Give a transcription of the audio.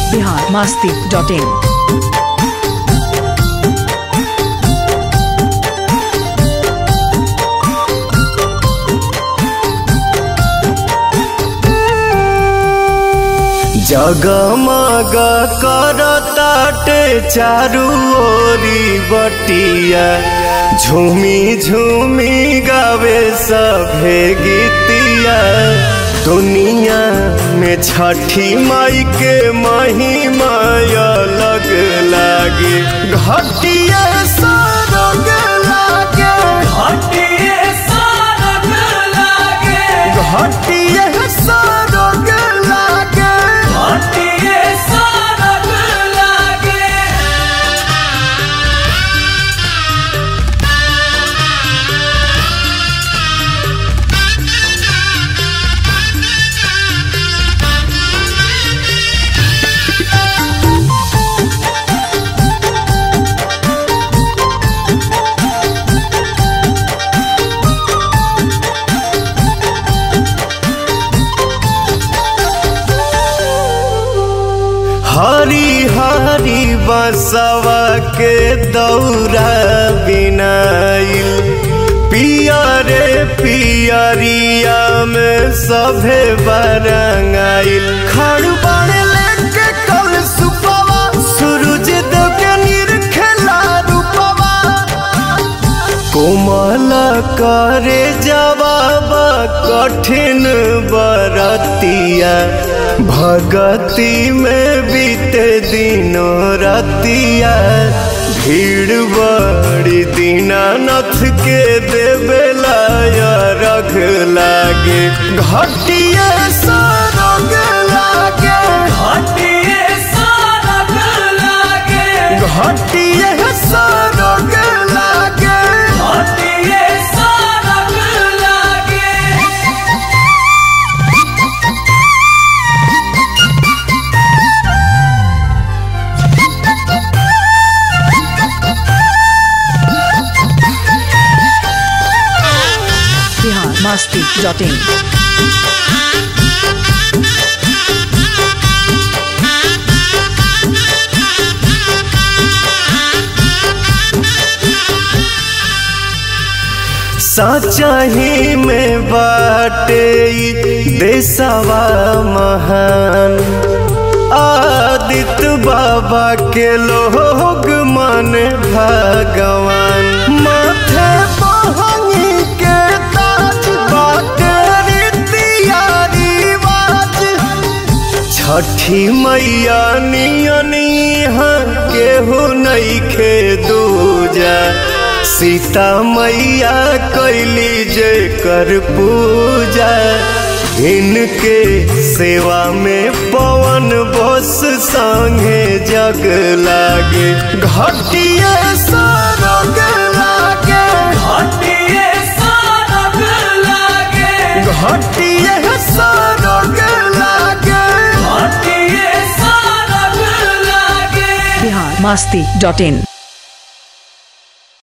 Bihar Masti dot इन जगमग करताटे चारू ओरी बटिया झूमी झूमी गावे सभे गीतिया दुनिया में छठी माई के महिमा अलग लागे घटिया सरग लागे घटिया सरग लागे हरी हरी बसवा के दौरा बिनाइल पियरे पियरिया में सभे बरंगाइल खड़बड़ लेके कल सुपवा सूरज देव के निरखेला रूपवा कोमल करे जवाब कठिन बरतिया भगति में बीते दिनों रतिया भीड़ बड़ी दीनानाथ के देवेला रख लागे घटिया सरग लागे घटिया सरग लागे बिहार मास्ती डॉट इन सचही में बाटे ई देशवा महान आदित्य बाबा के लोग मन भगवान माथे बहनी के ताज बाटे रीतिया रिवाज छठी मैया नियनी केहू नइखे दूजा सीता मैया कैली जे कर पूजा इनके सेवा में पवन बस संगे जग लागे घटिया सरग लागे घटिया सरग लागे बिहार मास्ती डॉट इन